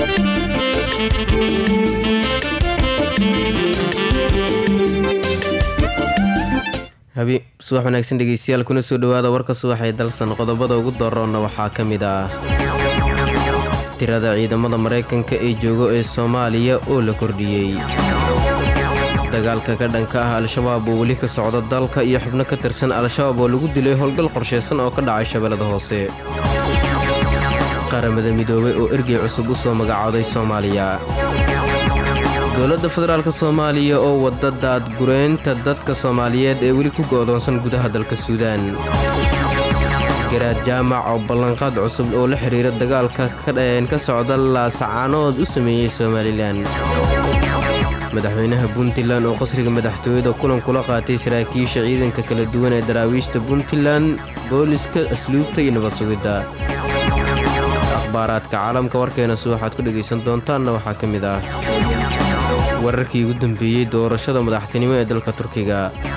habi subax wanaagsan dhegeystayaal kuna soo dhawaada warka subaxee dalsan qodobada ugu doroonna waxaa ka mid ah tirada ciidamada maraykanka ee joogo ee soomaaliya oo la kordhiyey dagaalka ka dhanka ah al-shabaab oo weli ka socda dalka iyo xubno ka tirsan al-shabaab oo lagu dilay howlgal qorshaysan oo ka dhacay shabeellada hoose qaramada midoobay oo ergey cusub u soo magacooday soomaaliya dowladda federaalk soomaaliya oo wadda daadgureynta dadka soomaaliyeed ee weli ku go'doonsan gudaha dalka suudaan garaad jaamac oo ballanqaad cusub oo la xidhiira dagaalka ka socda laasacaanood u sameeyey somalilan madaxweynaha puntland oo qasriga madaxtooyada kulan kula qaatay saraakiisha ciidanka kala duwan ee daraawiishta puntland booliska asluubta iyo nabad sugidda akhbaaraadka caalamka warkeena si waxaad ku dhegaysan doontaanna waxaa ka mid ah wararkii ugu dambeeyey doorashada madaxtinimo ee dalka turkiga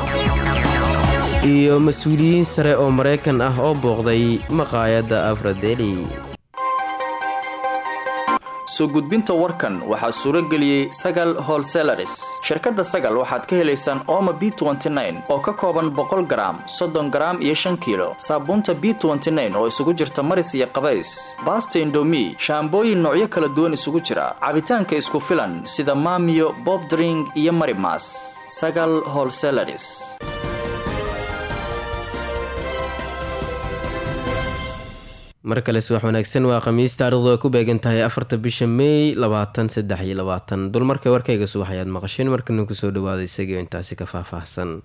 iyo mas-uuliyiin sare oo maraykan ah oo booqday maqaayadda afradeli soo gudbinta warkan waxaa suuro geliyey sagal holselaris shirkadda sagal waxaad ka helaysaan ooma b oo ka kooban boqol garaam soddon garaam iyo shan kiilo saabuunta b oo isugu jirta maris iyo qabays baasta indomi shaambooyin noocyo kala duwan isugu jira cabitaanka isku filan sida maamiyo bobdring iyo marimas sagal holselaris mar kale subax wanaagsan waa khamiis taarikhdu ay ku beegan tahay afarta bisha meey labaatan saddex iyo labaatan dulmarka warkayga subax ayaad maqasheen markana kusoo dhawaada isagio intaasi ka faahfaahsan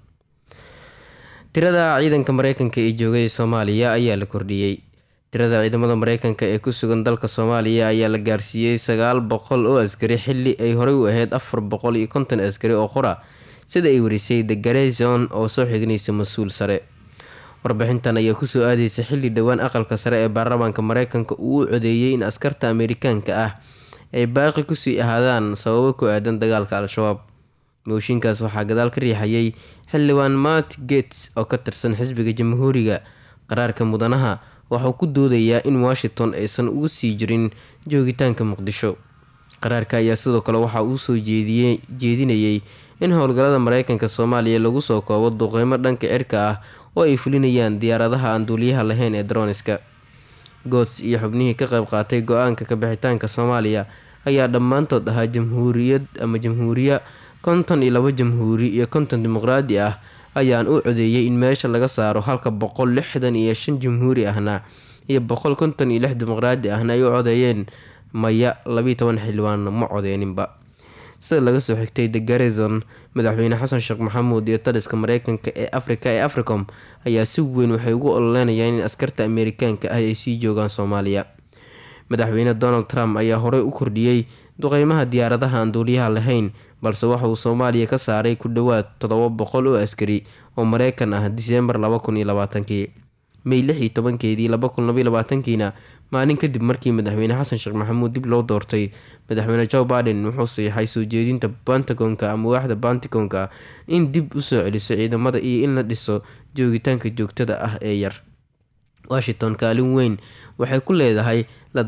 tirada ciidanka mareykanka ee joogay soomaaliya ayaa la kordhiyey tirada ciidamada mareykanka ee ku sugan dalka soomaaliya ayaa la gaarsiiyey sagaal boqol oo askari xili ay horey u ahayd afar boqol iyo konton askari oo qora sida ay warisay the garezon oo soo xignaysa mas-uul sare warbixintan ayaa kusoo aadeysa xilli dhowaan aqalka sare ee baarlamaanka mareykanka uu u codeeyey in askarta ameerikaanka ah ay baaqi kusii ahaadaan sababo ku aadan dagaalka al-shabaab mooshinkaas waxaa gadaal ka riixayay xildhibaan matt gates oo ka tirsan xisbiga jamhuuriga qaraarka mudanaha waxauu ku doodayaa in washington aysan ugu sii jirin joogitaanka muqdisho qaraarka ayaa sidoo kale waxa uu soo jeedinayay in howlgallada mareykanka soomaaliya lagu soo koobo duqeymo dhanka cirka ah oo ay fulinayaan diyaaradaha aan duuliyaha lahayn ee droniska goods iyo xubnihii ka qayb qaatay go-aanka kabixitaanka soomaaliya ayaa dhammaantood ahaa jamhuuriyad ama jamhuuriya konton iyo labo jamhuuri iyo konton dimuqraadi ah ayaan u codeeyay in meesha laga saaro halka boqol lixdan iyo shan jamhuuri ahna iyo boqol konton iyo lix dimuqraadi ahna ay u codeeyeen maya labiiy toban xildhibaan ma codeeninba sida laga soo xigtay the garrison madaxweyne xasan sheekh maxamuud iyo taliska mareykanka ee afrika ee africom ayaa si weyn waxay ugu ololeynayaan in askarta ameerikaanka ah ay sii joogaan soomaaliya madaxweyne donald trump ayaa horey u kordhiyey duqeymaha diyaaradaha aan duuliyaha lahayn balse waxa uu soomaaliya ka saaray ku dhowaad toddoba boqol oo askari oo mareykan ah diseembar laba kun iyo labaatankii may lix iyo tobankeedii laba kun labaiyo labaatankiina maalin kadib markii madaxweyne xasan sheekh maxamuud dib loo doortay madaxweyne joe baiden wuxuu siixay soo jeedinta bantagonka ama waaxda bantigonka in dib usoo celiso ciidamada iyo in la dhiso joogitaanka joogtada ah ee yar washington kaalin weyn waxay ku leedahay la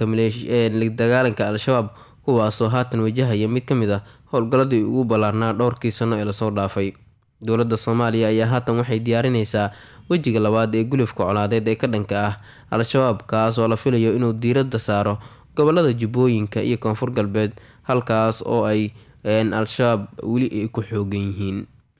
dagaalanka al-shabaab kuwaasoo haatan wajahaya mid ka mid ah howlgalladii ugu ballaarnaa dhowrkii sano ee lasoo dhaafay dowladda soomaaliya ayaa haatan waxay diyaarinaysaa wejiga labaad ee gulufka colaadeed ee ka dhanka ah al-shabaab kaas oo la filayo inuu diiradda saaro gobolada jubbooyinka iyo koonfur galbeed halkaas oo ay al-shabaab weli ay ku xoogan yihiin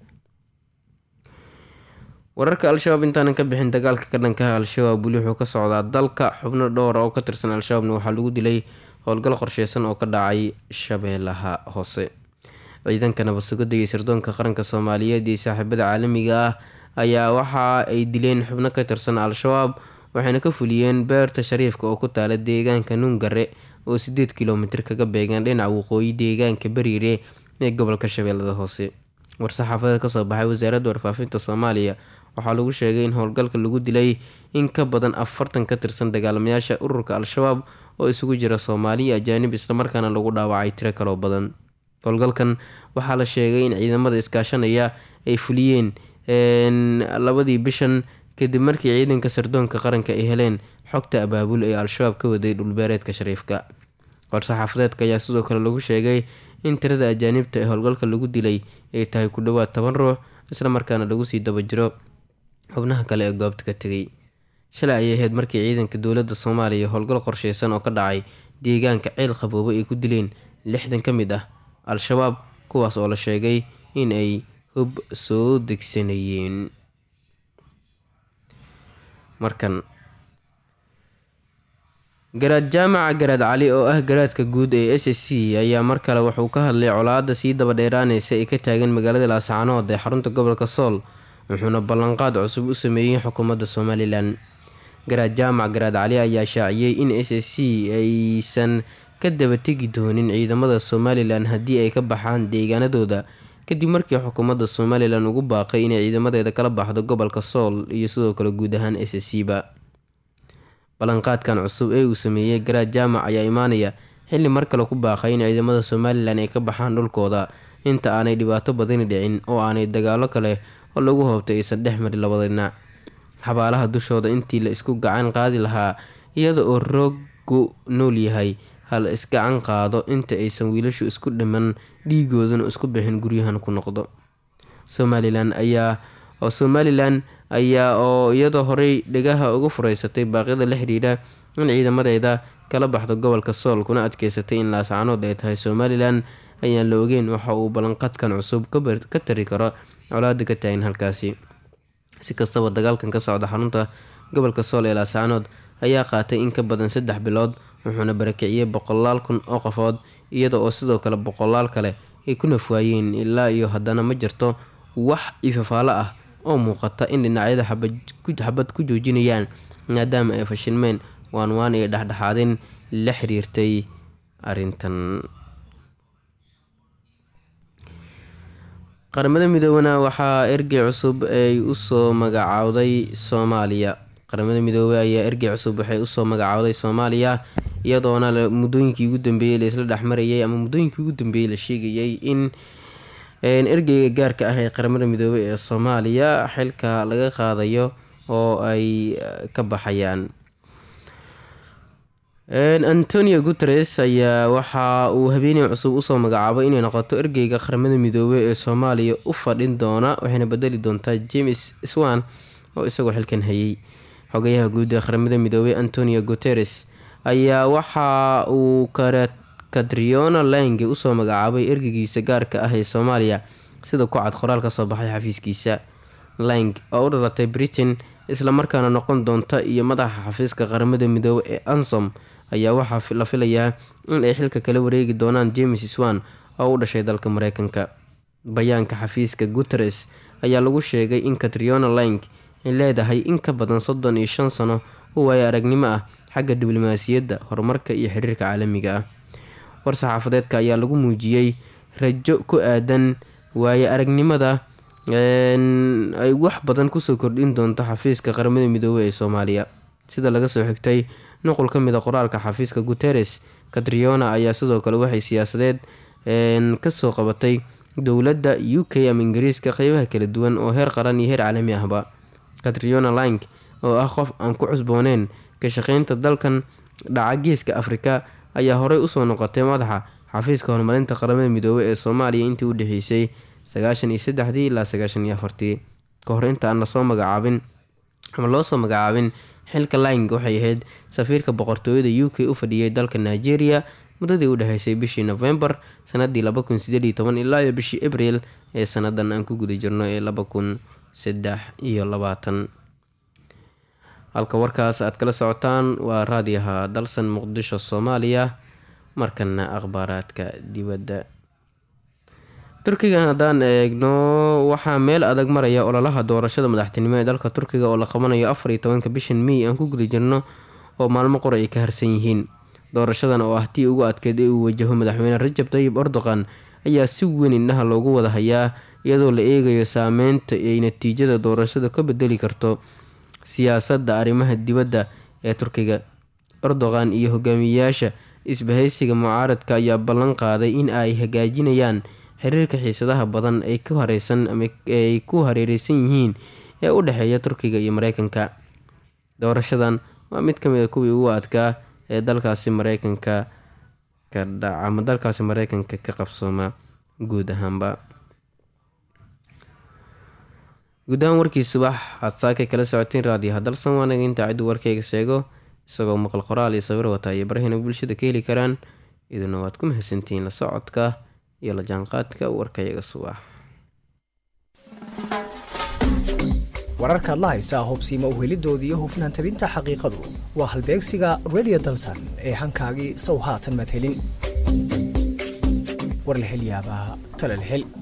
wararka al-shabaab intaanan ka bixin dagaalka ka dhankaha al-shabaab weli wuxuu ka socdaa dalka xubno dhowra oo ka tirsan al-shabaabna waxaa lagu dilay howlgal qorsheysan oo ka dhacay shabeellaha hoose ciidanka nabadsugada iyo sirdoonka qaranka soomaaliyeed iyo saaxiibada caalamiga ah ayaa waxa ay dileen xubno ka tirsan al-shabaab waxayna ka fuliyeen beerta shariifka oo ku taala deegaanka nuungare oo sideed kilomitir kaga beegaan dhinaca waqooyi deegaanka bariire ee gobolka shabeellada hoose war-saxaafadeed kasoo baxay wasaaradda warfaafinta soomaaliya waxaa lagu sheegay in howlgalka lagu dilay in ka badan afartan ka tirsan dagaalamayaasha ururka al-shabaab oo isugu jira soomaaliya ajaanib islamarkaana lagu dhaawacay tiro kaloo badan howlgalkan waxaa la sheegay in ciidamada iskaashanaya ay fuliyeen labadii bishan kadib markii ciidanka sirdoonka qaranka ay heleen xogta abaabul ee al-shabaab ka waday dhulbeereedka shariifka war-saxaafadeedka ayaa sidoo kale lagu sheegay in tirada ajaanibta ee howlgalka lagu dilay ay tahay ku dhowaad toban ruux islamarkaana lagu sii daba jiro xubnaha kale ee goobta ka tegay shalay ayay ahayd markii ciidanka dowladda soomaaliya howlgal qorsheysan oo ka dhacay deegaanka ceel qaboobo ay ku dileen lixdan ka mid ah al-shabaab kuwaas oo la sheegay in ay hub soo degsanayeen markan garaad jaamaca garaad cali oo ah garaadka guud ee s s c ayaa mar kale wuxuu ka hadlay colaadda sii daba dheeraaneysa ee ka taagan magaalada laascaanood ee xarunta gobolka sool wuxuuna ballanqaad cusub u sameeyey xukuumadda somalilan garaad jaamac garaad cali ayaa shaaciyey in s s c aysan ka daba tegi doonin ciidamada somalilan haddii ay ka baxaan deegaanadooda kadib markii xukuumadda somalilan ugu baaqay inay ciidamadeeda kala baxdo gobolka sool iyo sidoo kale guud ahaan s s c ba ballanqaadkan cusub ee uu sameeyey garaad jaamac ayaa imaanaya xilli mar kale ku baaqay in ciidamada somalilan ay ka baxaan dhulkooda inta aanay dhibaato badani dhicin oo aanay dagaalo kale oo lagu hoobtay aysan dhex marin labada dhinac xabaalaha dushooda intii la isku gacan qaadi lahaa iyada oo roogu nool yahay hal isgacan qaado inta aysan wiilashu isku dhiman dhiigooduna isku bixin guryahan ku noqdo somalilan ayaa oo somalilan ayaa oo iyadoo horey dhegaha uga fureysatay baaqyada la xiriira in ciidamadeeda kala baxdo gobolka sool kuna adkeysatay in laascaanood ay tahay somalilan ayaan la ogeyn waxa uu ballanqadkan cusub ka tari karo colaada ka taagan halkaasi si kastaba dagaalkan ka socda xarunta gobolka sool ee laascaanood ayaa qaatay in ka badan saddex bilood wuxuuna barakiciyey boqolaal kun oo qofood iyada oo sidoo kale boqolaal kale ay ku nafwaayeen ilaa iyo haddana ma jirto wax ifafaalo ah oo muuqata in dhinacyada xabad ku joojinayaan maadaama ay fashilmeen waan waan iyo dhexdhexaadin la xiriirtay arrintan qaramada midoobena waxaa ergey cusub ay usoo magacaawday soomaaliya qaramada midoobey ayaa ergey cusub waxay usoo magacaawday soomaaliya iyadoona muddooyinkii ugu dambeeyey la isla dhexmarayay ama muddooyinkii ugu dambeeyey la sheegayay in ergeyga gaarka ah ee qaramada midoobey ee soomaaliya xilka laga qaadayo oo ay ka baxayaan antonio guteres ayaa waxa uu habeeney cusub usoo magacaabay inay noqoto ergeyga qaramada midoobey ee soomaaliya u fadhin doona waxayna bedeli doontaa james swan oo isagoo xilkan hayay xogayaha guud ee qaramada midoobey antonio guteres ayaa waxa uu katriona lange usoo magacaabay ergeygiisa gaarka ah ee soomaaliya sida ku cad qoraal kasoo baxay xafiiskiisa lang oo u dhalatay britain islamarkaana noqon doonta iyo madaxa xafiiska qaramada midoobey ee ansom ayaa waxaa la filayaa in ay xilka kala wareegi doonaan james swan oo u dhashay dalka mareykanka bayaanka xafiiska guteres ayaa lagu sheegay in katriona lang ay leedahay in ka badan soddon iyo shan sano oo waayo aragnimo ah xagga diblomaasiyadda horumarka iyo xiriirka caalamiga ah war-saxaafadeedka ayaa lagu muujiyey rajo ku aadan waayo aragnimada ay wax badan kusoo kordhin doonto xafiiska qaramada midoobey ee soomaaliya sida laga soo xigtay nuqul ka mid a qoraalka xafiiska guteres katriona ayaa sidoo kale waxay siyaasadeed kasoo qabatay dowladda u k ama ingiriiska qeybaha kala duwan oo heer qaran iyo heer caalami ahba katriona lang oo ah qof aan ku cusbooneen ka shaqeynta dalkan dhaca geeska afrika ayaa horey usoo noqotay madaxa xafiiska horumarinta qaramada midoobey ee soomaaliya intii u dhexeysay sagaashan iyo saddexdii ilaa sagaashan iyo afartii ka hor inta aan lasoo magacaabin ama loosoo magacaabin xilka lang waxay ahayd safiirka boqortooyada u k u fadhiyay dalka nigeria muddadii u dhexeysay bishii novembar sanadii laba kun sideed iyo toban ilaa iyo bishii abril ee sanadan aan ku guda jirno ee laba kun saddex iyo labaatan halka warkaas aad kala socotaan waa raadiyaha dalsan muqdisho soomaaliya markana akhbaaraadka dibadda turkigan haddaan eegno waxaa meel adag maraya ololaha doorashada madaxtinimo ee dalka turkiga oo la qabanayo afar iyo tobanka bishan mey aan ku guda jirno oo maalmo qor ay ka harsan yihiin doorashadan oo ah tii ugu adkeyd ee uu wajaho madaxweyne rajab tayib erdoqan ayaa si weyn indhaha loogu wada hayaa iyadoo la eegayo saameynta ay natiijada doorashada ka bedeli karto siyaasadda arrimaha dibadda ee turkiga erdoqan iyo hogaamiyeyaasha isbahaysiga mucaaradka ayaa ballan qaaday in ay hagaajinayaan xiriirka xiisadaha badan ay ku hareysan ama ay ku hareereysan yihiin ee u dhexeeya turkiga iyo mareykanka doorashadan waa mid kamid a kuwii ugu adkaa ee dalkaasi mareykanka ka dhaca ama dalkaasi mareykanka ka qabsooma guud ahaanba guud ahaan warkii subax aad saakay kala socoteen raadiyo hadalsan waanaga intaa ciddu warkayga sheego isagoo maqal qoraal iyo sawir wataa iyo barahina bulshada ka heli karaan iduna waad ku mahadsantihiin la socodka iyo la jaanqaadka warkayaga subax wararkaad la haysaa hubsiima uhelidooda iyo hufnaan tabinta xaqiiqadu waa halbeegsiga redio dalsan ee hankaagii sow haatan madhelin war la hel yaabaa tala la hel